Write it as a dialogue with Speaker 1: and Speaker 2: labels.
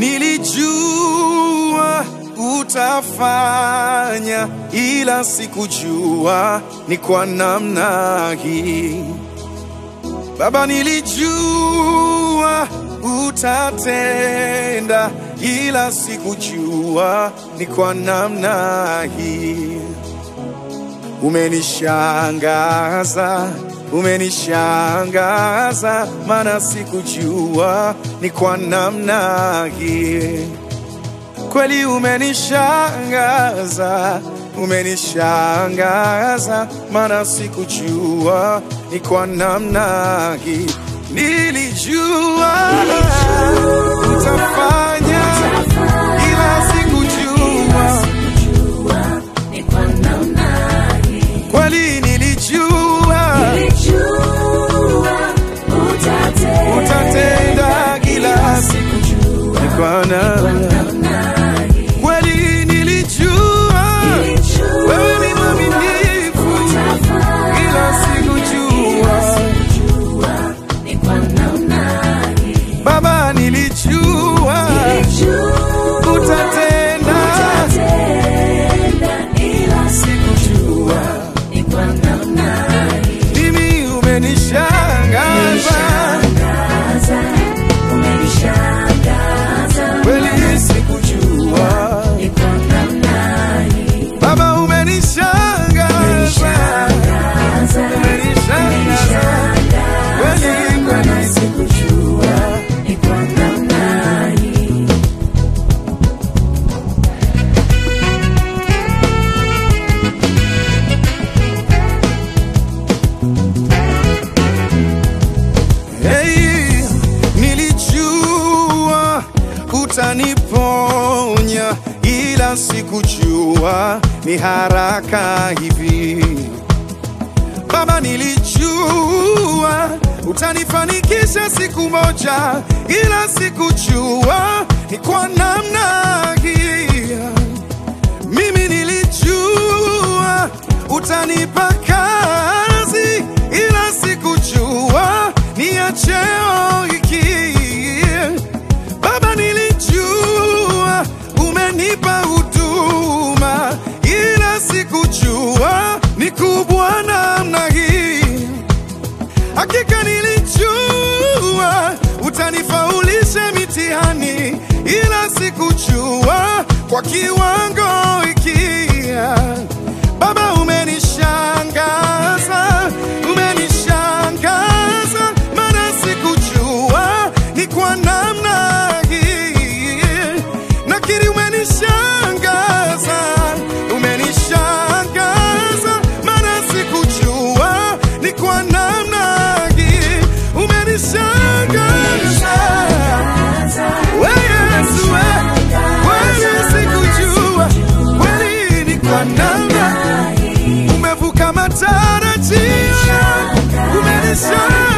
Speaker 1: Nilijua utafanya, ila sikujua ni kwa namna hii. Baba, nilijua utatenda, ila sikujua ni kwa namna hii. Umenishangaza, umenishangaza, maana sikujua ni kwa namna hii. Kweli umenishangaza, umenishangaza, maana sikujua ni kwa namna hii. Nilijua utafanya, ila sikujua kweli nilijua utatenda kila siku ni kwa namna kweli nilijua wewe ni mwaminifu ila sikujua baba nilijua utatenda sikujua mimi umenishangaza kweli sikujua baba umenishangaza umenishangaza kweli kweli sikujua Hey, nilijua utaniponya, ila sikujua ni haraka hivi. Baba, nilijua utanifanikisha siku moja, ila sikujua ni kwa namna hii. Mimi nilijua utanipa kazi, ila sikujua ni ya cheo hiki. Baba, nilijua umenipa huduma, ila sikujua ni kubwa namna hii. Hakika nilijua utanifaulisha mitihani, ila sikujua kwa kiwango hiki. Baba, umenishangaza, umenishangaza, maana sikujua ni kwa namna hii. Nakiri umenishangaza, umenishangaza, maana sikujua ni kwa namna hii. Umenishangaza we Yesu, we kweli sikujua, kweli ni kwa namna umevuka matarajio, umenishangaza